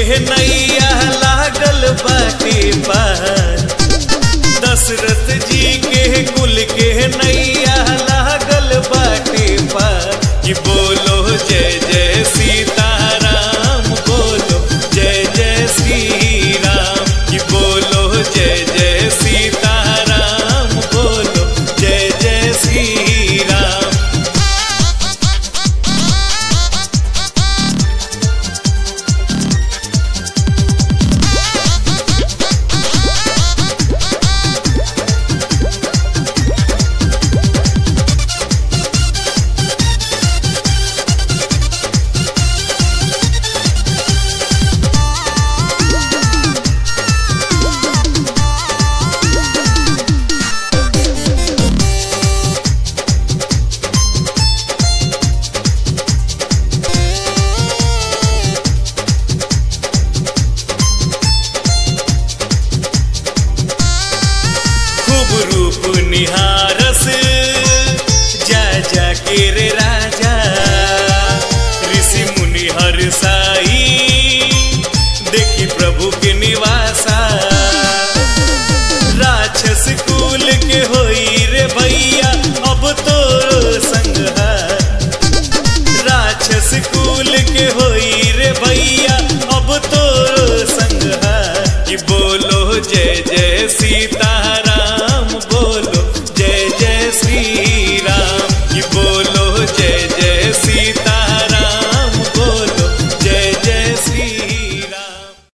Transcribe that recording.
नैया लागल बाटे पार दशरथ जी के कुल के नैया लागल बाटे पार कि बोलो जय जय सीताराम बोलो जय जय श्री राम कि बोलो जय जय सीताराम बोलो जय जय श्री राम खूब रूप निहारस जा जा के रे राजा ऋषि मुनि हर साई देखी प्रभु के निवासा राक्षस कुल के होई रे भैया अब तो संघार राक्षस कुल के होई रे भैया अब तो संघार कि बोलो जय जय सीता